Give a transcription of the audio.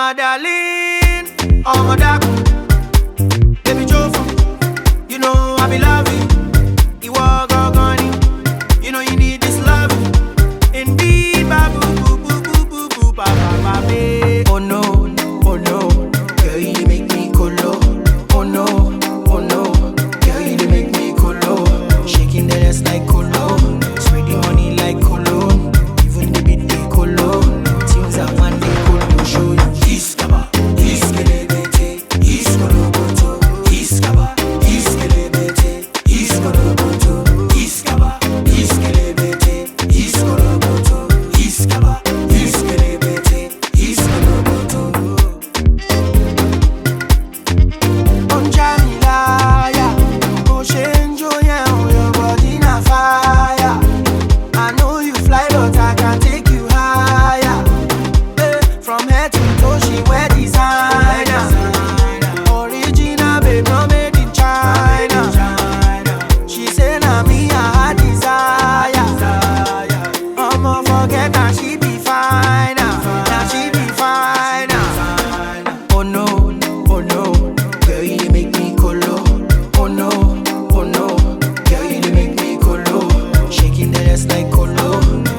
my darling, oh my dark, baby Jofu, you know I be loving. You walk organic, you know you need this love. Indeed, babu, boo, boo, boo, boo, boo, ba, ba, ba, babe. Oh no, oh no, girl you dey make me colo. Oh no, oh no, girl you dey make me colo. Shaking that ass like colo, spreading money like colo. Even the beat they colo. Things I want they colo show you. Iskaba, iskelebete, iskoloboto. Iskaba, iskelebete, iskoloboto. Iskaba, iskelebete, iskoloboto. Iskaba, iskelebete, iskoloboto. Don't try me liar. Go change your yeah, your body na fire. I know you fly, but I can take you higher. Eh, From head to toe, she wear designer. Original, babe, not made in China. She say na me I her desire. I'ma forget that she be fine. Now she be fine. Oh no, oh no, girl you dey make me colo. Oh no, oh no, girl you dey make me colo. Shaking that ass like colo,